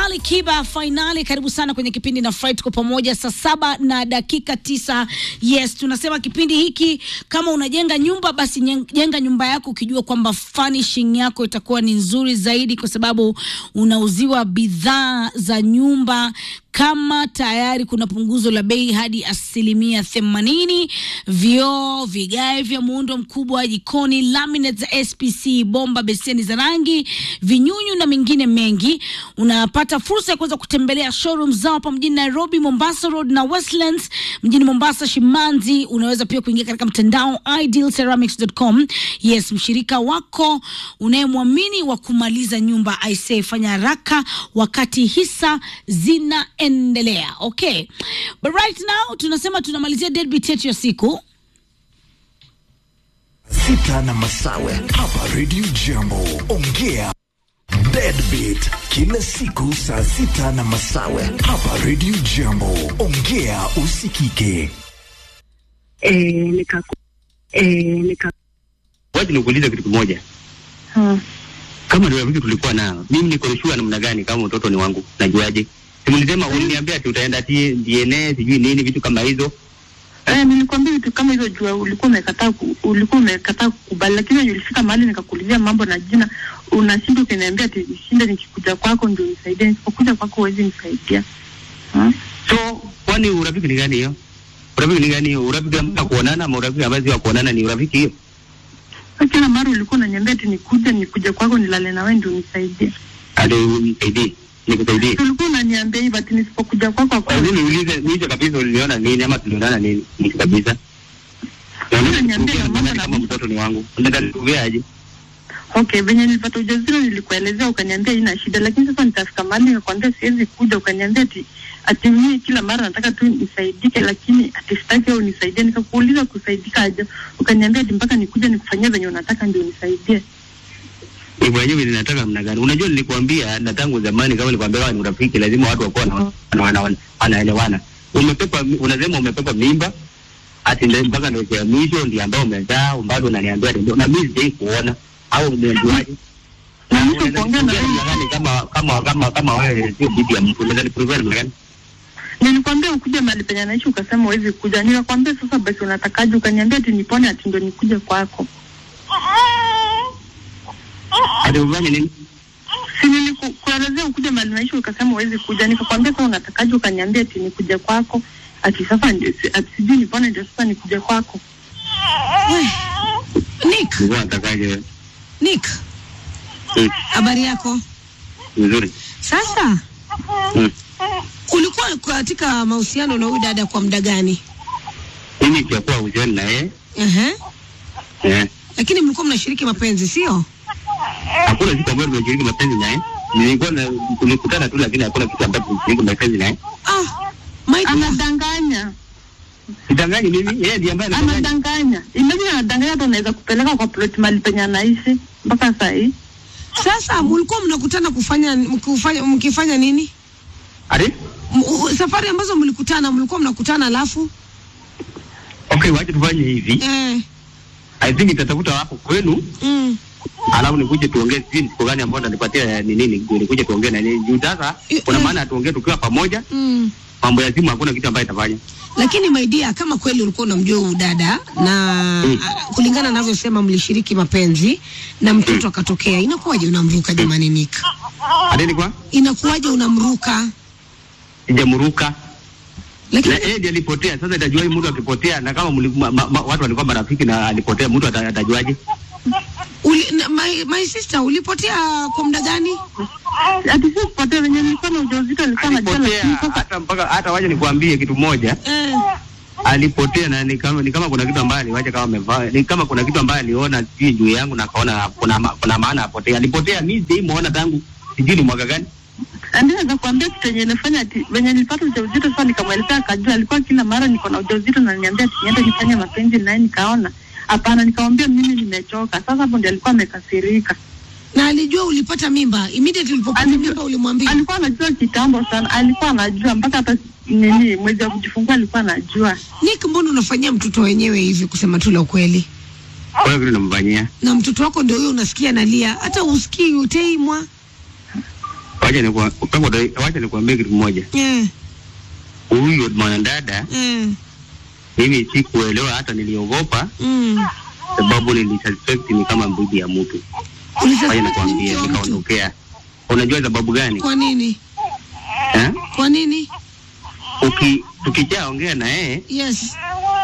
Ali Kiba fainali. Karibu sana kwenye kipindi na Fry, tuko pamoja saa saba na dakika tisa. Yes, tunasema kipindi hiki, kama unajenga nyumba basi nyen- jenga nyumba yako ukijua kwamba furnishing yako itakuwa ni nzuri zaidi, kwa sababu unauziwa bidhaa za nyumba kama tayari kuna punguzo la bei hadi asilimia themanini. Vioo, vigae vya muundo mkubwa jikoni, laminate za SPC, bomba, beseni za rangi, vinyunyu na mengine mengi. Unapata fursa ya kuweza kutembelea showroom zao hapa mjini Nairobi, Mombasa Road na Westlands mjini Mombasa, Shimanzi. Unaweza pia kuingia katika mtandao idealceramics.com. Yes, mshirika wako unayemwamini wa kumaliza nyumba aisee, fanya haraka wakati hisa zinaendelea. Okay, but right now tunasema tunamalizia deadbeat yetu ya siku. sita na masawe hapa Radio Jambo. Ongea Deadbeat kila siku saa sita na masawe hapa Radio Jambo. Ongea usikike. eh, nika eh, nika Wacha nikuulize kitu kimoja. hmm. Kama ndio rafiki tulikuwa nao, mimi niko sure namna gani kama mtoto ni wangu? Najuaje? Si mlisema uliniambia ati utaenda ati DNA sijui nini vitu kama hizo. Eh, nilikwambia vitu kama hizo jua ulikuwa umekataa ku- ulikuwa umekataa kukubali, lakini wenye ulifika mahali nikakuulizia mambo na jina, unashinda ukiniambia ati shinde nikikuja kwako ndio nisaidie, nisipokuja kwako huwezi nisaidia hmm? So kwani urafiki ni gani hiyo? Urafiki ni gani hiyo? Urafiki ambao kuonana ama urafiki ambao si wa kuonana ni urafiki hiyo? Sasa Kila mara ulikuwa unaniambia ati nikuje nikuje kwako nilale na wewe ndio nisaidie, Ati unisaidie, nikusaidie. ulikuwa unaniambia hivyo ati nisipokuja kwako Kwa kwa nini niulize niulize kabisa uliniona nini ama tulionana nini? Ni kabisa. Sasa niambie Na mambo na kama mtoto ni wangu. Unataka nikuveaje? Okay, venye nilipata ujauzito nilikuelezea, ukaniambia ina shida, lakini sasa nitafika mahali nikakwambia siwezi kuja, ukaniambia ati ati mimi kila mara nataka tu nisaidike, lakini ati sitaki au nisaidie. Nikakuuliza kusaidika aje, ukaniambia ati mpaka nikuja nikufanyia venye unataka ndio nisaidie. Hivyo wenyewe ninataka mna gani? Unajua nilikwambia na tangu zamani kama nilikwambia wewe ni urafiki lazima watu wakuwa na wana- wana- wana- wanaelewana. Umepepa unasema umepepa mimba ati ndio mpaka ndio ya mwisho ndio ambao umezaa bado unaniambia ndio na mimi sijai kuona au umejuaje? Na Na mwisho unaweza kuongea na kuongea wewe. namna gani kama kama kama kama wewe sio bibi ya mtu unaweza niprove namna gani? Nilikwambia ukuje mahali penye naishi, ukasema huwezi kuja. Nikakwambia sasa basi unatakaje, ukaniambia ati nipone, ati ndio nikuje kwako. Ati ufanye nini? Si nilikuelezea ukuje mahali naishi, ukasema huwezi kuja. Nikakwambia sasa unatakaje, ukaniambia ati nikuje kwako, ati sasa ndio si- ati sijui nipone, ndio sasa nikuje kwako. Nick, Nilikuwa natakaje wewe? Nick, Mm, habari yako? Nzuri. Sasa Mm. ulikuwa katika mahusiano na huyu dada kwa muda gani? Mimi sijakuwa uhusiano na yeye. Ehe. Eh. Lakini mlikuwa mnashiriki mapenzi, sio? hakuna siku ambayo tumeshiriki mapenzi naye. Nilikuwa na tulikutana tu, lakini hakuna kitu ambacho tulishiriki mapenzi naye. Ah, my dear. Anadanganya, Sidanganyi mimi, yeye ndiye ambaye anadanganya. anadanganya. Imagine anadanganya, hata unaweza kupeleka kwa plot mahali penye anaishi mpaka saa hii. Sasa mlikuwa mnakutana kufanya mkifanya, mkifanya nini? Ati? M- u- Safari ambazo mlikutana mlikuwa mnakutana alafu Okay, wacha tufanye hivi. eh, I think nitatafuta hapo kwenu, mm, alafu nikuje tuongee sijui ni siku gani ambayo utanipatia ni nini, ndio nikuje tuongee na nini. Juu sasa Eh, kuna eh. maana tuongee tukiwa pamoja, mm. mambo ya simu hakuna kitu ambayo itafanya. Lakini my dear, kama kweli ulikuwa unamjua huyu dada na Mm. ah, kulingana anavyosema mlishiriki mapenzi na mtoto akatokea, inakuwaje unamruka jamani Nick? Ati ni kwa? Inakuwaje unamruka? Sijamruka. Lakini Na yeye ndiye alipotea. Sasa itajua mtu akipotea na kama mli, ma, ma, ma, watu walikuwa marafiki na alipotea, mtu ata- atajuaje? uli, na, my, my sister ulipotea kwa muda gani? Ati si kupotea, venye nilikuwa na ujauzito alikuwa anajua, alipotea lakini sasa hata mpaka hata waje nikuambie kitu moja Eh, alipotea na ni kama, ni kama kuna kitu ambaye aliwacha kama amevaa ni kama kuna kitu ambaye aliona sijui juu yangu na kaona kuna ma- kuna maana apotea alipotea mimi sijamuona tangu sijui ni mwaka gani ndio naweza kuambia kitu yenye ilifanya ati venye nilipata ujauzito sasa, nikamwelezea akajua, alikuwa kila mara niko na ujauzito na niambia ati niende nifanye mapenzi naye, nikaona hapana, nikamwambia mimi nimechoka. Sasa hapo ndio alikuwa amekasirika. na alijua ulipata mimba immediately ulipopata Alijua- mimba ulimwambia? alikuwa anajua kitambo sana, alikuwa anajua mpaka hata nini mwezi wa kujifungua alikuwa anajua. Nick, mbona unafanyia mtoto wenyewe hivi, kusema tu la ukweli? kwa hiyo vile namfanyia Na mtoto wako ndio huyo unasikia analia, hata usikii uteimwa. wacha nikwa- wacha- wacha nikuambie kitu kimoja. Eh, Huyu mwanadada eh, mimi sikuelewa, hata niliogopa mm. sababu nilisuspect ni kama bibi ya mtu. Ulisa- Wacha nikwambie, mtu wa mtu. nikaondokea. Unajua sababu gani? Kwa nini? Eh? Kwa nini? Uki tukishaongea na yeye Yes.